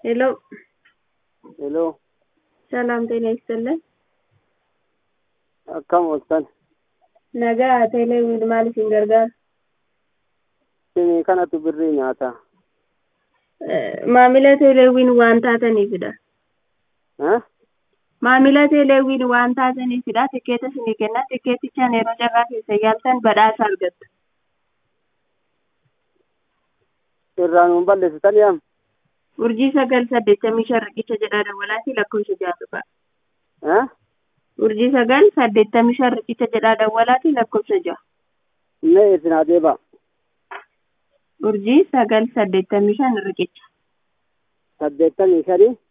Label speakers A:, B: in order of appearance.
A: ሄሎ
B: ሄሎ
A: ሰላም ጤና ይስጥልን።
B: akkam ooltan
A: Nagaa teeleewwiin maal isin gargaara?
B: isinii kanatu birrii nyaata
A: Eh, Maamila teeleewwiin waan taataniifidha.
B: Eh?
A: Maamila teeleewwiin waan taataniifidha. Tikeeta isinii kenna. Tikeetichaan yeroo carraa keessa yaaltan badhaasa argattu.
B: irraa nuun balleessitan yaam
A: Urjii sagal saddeettamii shan riqicha jedhaa dawwalaati lakkoofsa jaatu ba'a.
B: Eh?
A: Urjii sagal saddeettamii shan riqicha jedhaa dawwalaati lakkoofsa ja'a.
B: mee isin adeeba
A: Urjii sagal saddeettamii shan riqicha.
B: saddeettamii shanii